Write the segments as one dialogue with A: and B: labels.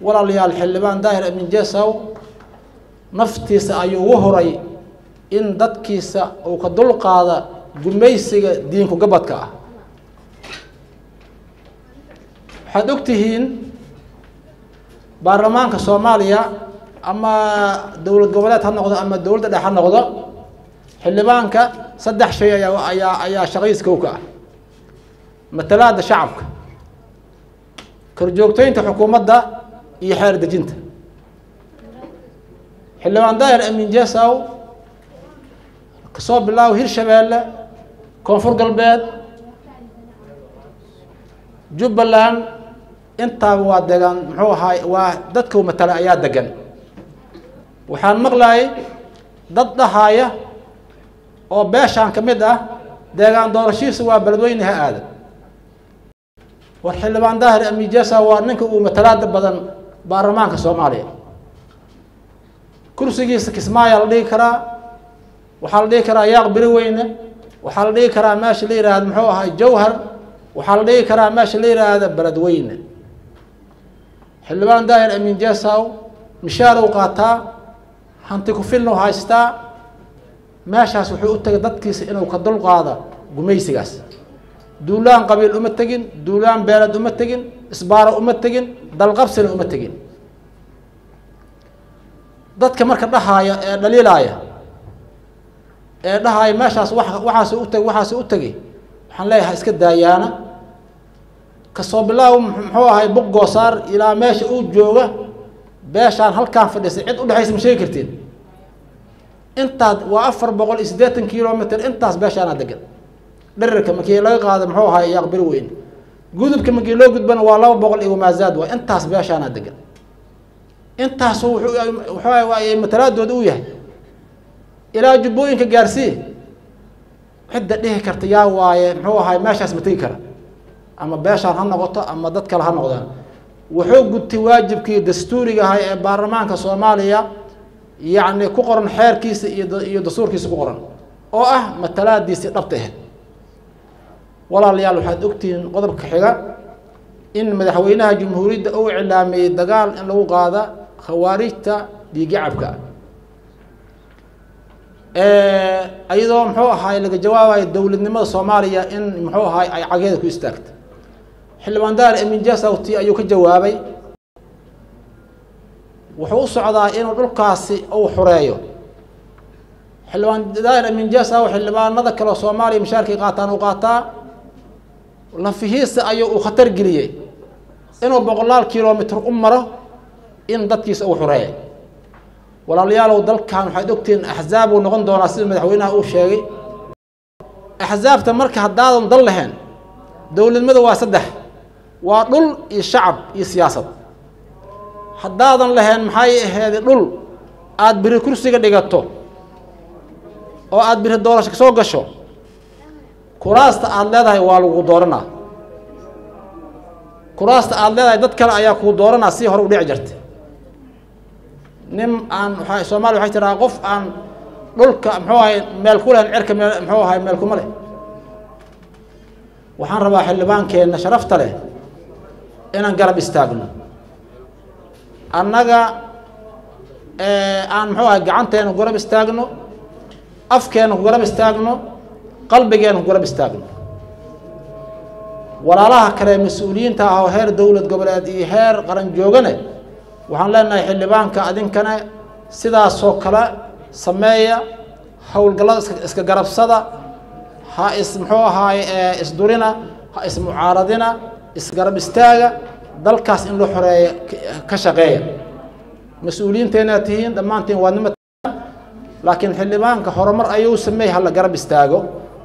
A: walaalayaal xildhibaan daahir amin jesow naftiisa ayuu ugu horay in dadkiisa uu ka dulqaada gumaysiga diinku gabadka ah waxaad og tihiin baarlamaanka soomaaliya ama dowlad goboleed ha noqdo ama dowladda dhex ha noqdo xildhibaanka saddex shay ayaa ayaa ayaa shaqadiis kow ka ah matalaada shacabka korjoogteynta xukuumadda iyo xeer dejinta xildhibaan daahir amin jesow kasoo bilaawo hirshabeelle koonfur galbeed jubbaland intaaba waa degan muxuu ahaay waa dadkau matala ayaa degan waxaan maqlayay dad dhahaaya oo beeshaan ka mid ah deegaan doorashihiisa waa beledweyne ha aada war xildhibaan daahir amin jesow waa ninka uu matalaada badan baarlamaanka soomaaliya kursigiisa kismaayaa la dhigi karaa waxaa la dhigi karaa yaaq beri weyne waxaa la dhigi karaa meesha la yihahda muxuu ahay jawhar waxaa la dhigi karaa meesha la yihahda beledweyne xildhibaan daahir amin jesow mishaarow qaataa hanti ku-filnu haystaa meeshaas wuxuu u tegay dadkiisa inuu ka dulqaada gumaysigaas duulaan qabiil uma tegin duulaan beeled uma tegin isbaaro uma tegin dalqabsina uma tegin dadka marka dhahaaya ee dhaliilaaya ee dhahaaya meeshaas wa waxaas u teg waxaas u tegay waxaan leeyahay iska daayaana kasoo bilaaw muxuu ahay buq goosaar ilaa meesha uu jooga beeshaan halkaan fadhiisay cid udhexaysa ma sheegi kartiin intaad waa afar boqol iyo siddeetan kilomitr intaas beeshaanaa degan dherarka markii laga qaado muxuu ahay yaaq beri weyn gudubka markii loo gudbana waa laba boqol iyo maazaad waa intaas beeshaanaa degan intaasu wuxuu matalaadooda u yahay ilaa jubbooyinka gaarsii cidda dhihi karta yaa waaye muxuu ahay meeshaas ma tegi kara ama beeshaan ha noqoto ama dad kale ha noqdaan wuxuu gudtay waajibkii dastuuriga ahay ee baarlamaanka soomaaliya yacni ku qoran xeerkiisa iyo iyo dastuurkiisa ku qoran oo ah matalaadiisii dhabta ahayd walaalayaal waxaad ogtihiin qodobka xiga in madaxweynaha jumhuuriyadda uu iclaamiyey dagaal in lagu qaada khawaarijta dhiigacabka iyadoo muxuu ahaay laga jawaabayo dowladnimada soomaaliya in muxuu ahaay ay cageeda ku istaagta xildhibaan daar amin jasawti ayuu ka jawaabay wuxuu u socdaa inuu dhulkaasi uu xureeyo xildhibaan daar amin jasaw xildhibaanada kale soomaaliya mashaarkay qaataan uu qaataa lafihiisa ayuu uu khatar geliyey inuu boqolaal kilomitr u maro in dadkiisa uu xureeya walaalayaalow dalkan waxaad ogtihiin axzaab uu noqon doonaa sida madaxweynaha uu sheegay axzaabta marka haddaadan dal lahayn dowladnimada waa saddex waa dhul iyo shacab iyo siyaasad haddaadan lahayn maxay aheedi dhul aada biri kursiga dhigato oo aada biri doorasho kasoo gasho kuraasta aada leedahay waa lagu dooranaa kuraasta aada leedahay dad kale ayaa kuu dooranaa si hore u dhici jirtay nin aan waa soomaaliya waxay tiraa qof aan dhulka muxuu ahay meel ku lehen cirka meel muxuu ahay meel kuma leh waxaan rabaa xildhibaankeenna sharafta leh inaan garab istaagno annaga aan muxuu ahay gacanteena ku garab istaagno afkeena ku garab istaagno qalbigeena ku garab istaagno walaalaha kale mas-uuliyiinta ah oo heer dowlad goboleed iyo heer qaran joogane waxaan leenahay xildhibaanka adinkana sidaasoo kale sameeya howlgallada iska iska garabsada ha is muxuu ahaay isdurina ha ismucaaradina isgarab istaaga dalkaas in la xoreeya ka shaqeeya mas-uuliyiinteenaad tihiin dhammaantiin waa nima laakiin xildhibaanka horumar ayuu sameey hala garab istaago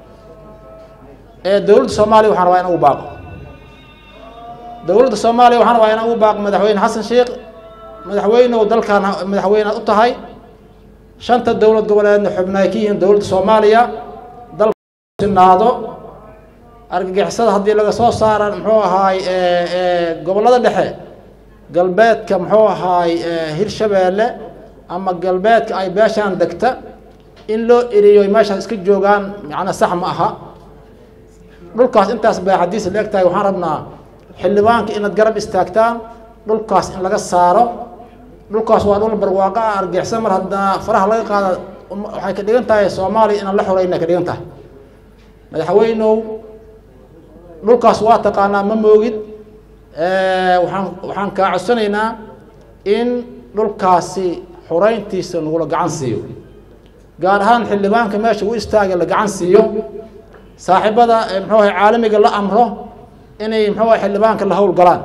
A: ee dowladda soomaaliya waxaan rabaa in ugu baaqo dowladda soomaaliya waxaan rabaa in ugu baaqo madaxweyne xasan sheekh madaxweynew dalkan madaxweynead u tahay shanta dowlad goboleedna xubnaay ka yihiin dowladda soomaaliya dalkasinaado argagixisada haddii laga soo saara muxuu ahaay gobollada dhexe galbeedka muxuu ahaay hirshabeelle ama galbeedka ay beeshaan degta in loo eriyo meeshaas iska joogaan macnaa sax ma aha dhulkaas intaas baa xadiis la eg tahay waxaan rabnaa xildhibaanka inaad garab istaagtaan dhulkaas in laga saaro dhulkaas waa dhul barwaaqo ah argixsan mar haddaa faraha laga qaada waxay ka dhigan tahay soomaaliya inaan la xoreyna ka dhigan tahay madaxweynow dhulkaas waa taqaanaa ma moogid waxaan waxaan kaa codsanaynaa in dhulkaasi xoreyntiisa nagula gacan siiyo gaar ahaan xildhibaanka meesha u istaaga la gacan siiyo saaxiibada muxuu ahay caalamiga la amro inay muxuu ahay xildhibaanka la hawl galaan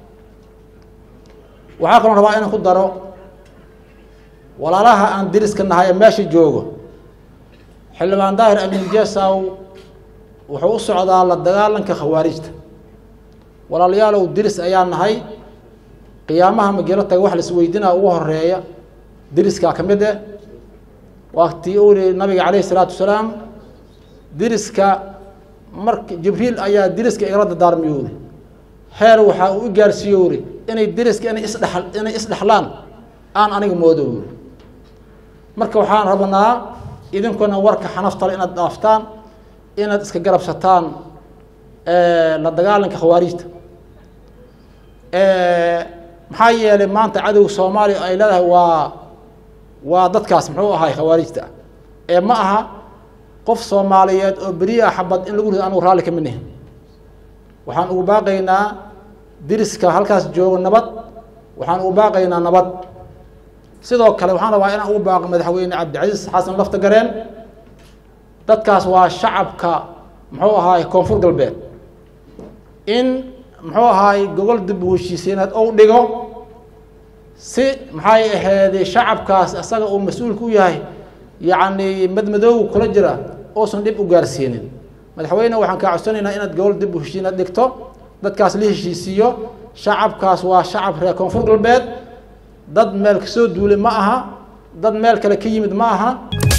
A: waxaa kaloo rabaa inaan ku daro walaalaha aan diriska nahay ee meesha joogo xildhibaan daahir amin jesaw wuxuu u socdaa la dagaalanka khawaarijta walaalayaalow diris ayaa nahay qiyaamaha magelo taga wax laisweydiinaa ugu horeeya diriskaa ka mid eh waaktii u yihi nabiga calayhi isalaatu wasalaam diriska mark jibriil ayaa diriska igala dardaarmiyowri heer waxaa uu i gaarsiiyo uri inay diriska inay isdhe inay isdhexlaan aan aniga moodo uri marka waxaan rabnaa idinkuna warka xanaftale inaad dhaaftaan inaad iska garabsataan la dagaalanka khawaarijta maxaa yeelay maanta cadowga soomaaliya ay leedahay waa waa dadkaas muxuu ahay khawaarijta ee ma aha qof soomaaliyeed oo beriya xabad in lagu rido anugu raalli ka midnahi waxaan ugu baaqaynaa diriska halkaas joogo nabad waxaan ugu baaqaynaa nabad sidoo kale waxaan rabaa inaan ugu baaqo madaxweyne cabdicasiis xasan lafta gareen dadkaas waa shacabka muxuu ahaay koonfur galbeed in muxuu ahaay gogol dib u heshiiseenaad ou dhigo si maxay aheedey shacabkaas isaga uu mas-uulka u yahay yacni madmadooga kula jira uusan dhib u gaarsiinin madaxweyne waxaan kaa codsanaynaa inaad gogol dib u heshiinaad dhigto dadkaas la heshiisiiyo shacabkaas waa shacab reer koonfur galbeed dad meel kasoo duulay ma aha dad meel kale ka yimid ma aha